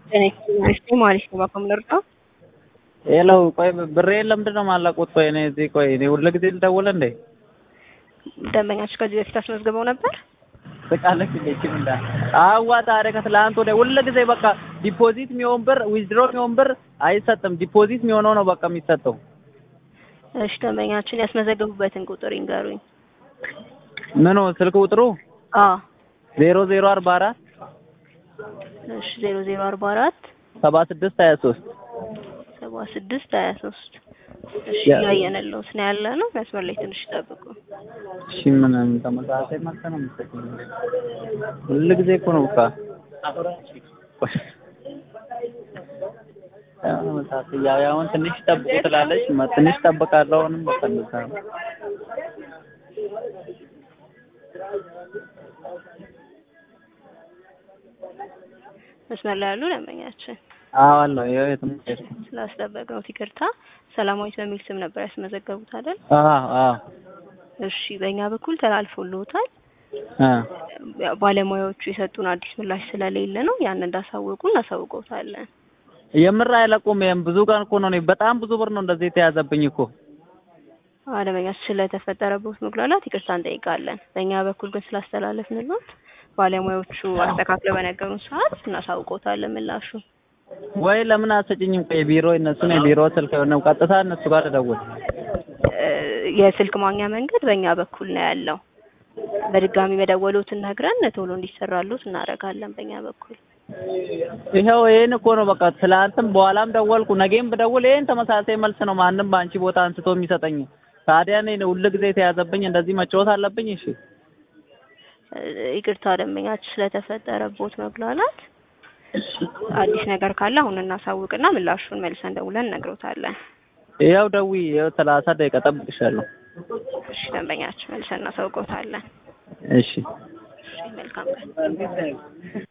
እስቲ ማለት ነው በኮምለርቶ ሄለው ቆይ ብሬ ለምንድን ነው የማላውቁት? ቆይ እኔ እዚህ ቆይ እኔ ሁሉ ጊዜ ልደውል እንዴ? ደንበኛችሁ ከዚህ በፊት አስመዝግበው ነበር? ትቃለች እንዴ እቺ ምንዳ አዋ ታዲያ ከትላንት ወዲያ ሁሉ ጊዜ በቃ ዲፖዚት የሚሆን ብር ዊዝድሮ የሚሆን ብር አይሰጥም። ዲፖዚት የሚሆነው ነው በቃ የሚሰጠው። እሺ ደንበኛችን ያስመዘገቡበትን ቁጥር ይንገሩኝ። ምኑ ስልክ ቁጥሩ አዎ ዜሮ ዜሮ አርባ አራት እሺ ዜሮ ዜሮ አርባ አራት ሰባ ስድስት ሀያ ሶስት ሰባ ስድስት ሀያ ሶስት እሺ ያ- እያየንልዎት ነው ያለ ነው። መስመር ላይ ትንሽ ይጠብቁ። እሺ ምንም ተመሳሳይ መልስ ነው የምትሰጪኝ? ሁሉ ጊዜ እኮ ነው በቃ ያው ተመሳሳይ ያው ያው አሁን ትንሽ ጠብቁ ትላለች መ- ትንሽ ጠብቃለሁ አሁንም በቃ እንደዛ ነው። መስመር ላይ ያሉ ደንበኛችን አዎ አለው ይኸው የትም አልሄድኩም። ስላስጠበቅነው ይቅርታ። ሰላማዊት በሚል ስም ነበር ያስመዘገቡት አይደል? አዎ አዎ እሺ በእኛ በኩል ተላልፎልዎታል። አ ያው ባለሙያዎቹ የሰጡን አዲስ ምላሽ ስለሌለ ነው ያን እንዳሳወቁ እናሳውቀውታለን። የምር አይለቁም። ይሄም ብዙ ቀን እኮ ነው እኔ በጣም ብዙ ብር ነው እንደዚህ የተያዘብኝ እኮ። አለመኛ ስለተፈጠረበት መጉላላት ይቅርታ እንጠይቃለን። በእኛ በኩል ግን ስላስተላለፍንልዎት ባለሙያዎቹ አስተካክለው በነገሩን ሰዓት እናሳውቀውታለን ምላሹ። ወይ ለምን አትሰጭኝም? ቆይ ቢሮ እነሱን የቢሮ ስልክ ነው ቀጥታ እነሱ ጋር ልደውል። እ የስልክ ማግኛ መንገድ በእኛ በኩል ነው ያለው። በድጋሚ መደወሎትን ነግረን ቶሎ እንዲሰራሉት እናደርጋለን በእኛ በኩል። ይኸው ይሄን እኮ ነው በቃ ትላንትም በኋላም ደወልኩ፣ ነገም ብደውል ይሄን ተመሳሳይ መልስ ነው ማንም በአንቺ ቦታ አንስቶ የሚሰጠኝ። ታዲያ እኔ ሁሉ ጊዜ የተያዘብኝ እንደዚህ መጫወት አለብኝ? እሺ እ ይቅርታ ደንበኛችን ስለተፈጠረቦት መጉላላት አዲስ ነገር ካለ አሁን እናሳውቅና ምላሹን መልሰን ደውለን እነግሮታለን። ይኸው ደውዪ፣ ይኸው ሰላሳ ደቂቃ ጠብቅሻለሁ። እሺ ደንበኛችን መልሰን እናሳውቀውታለን። እሺ እሺ መልካም ቀን።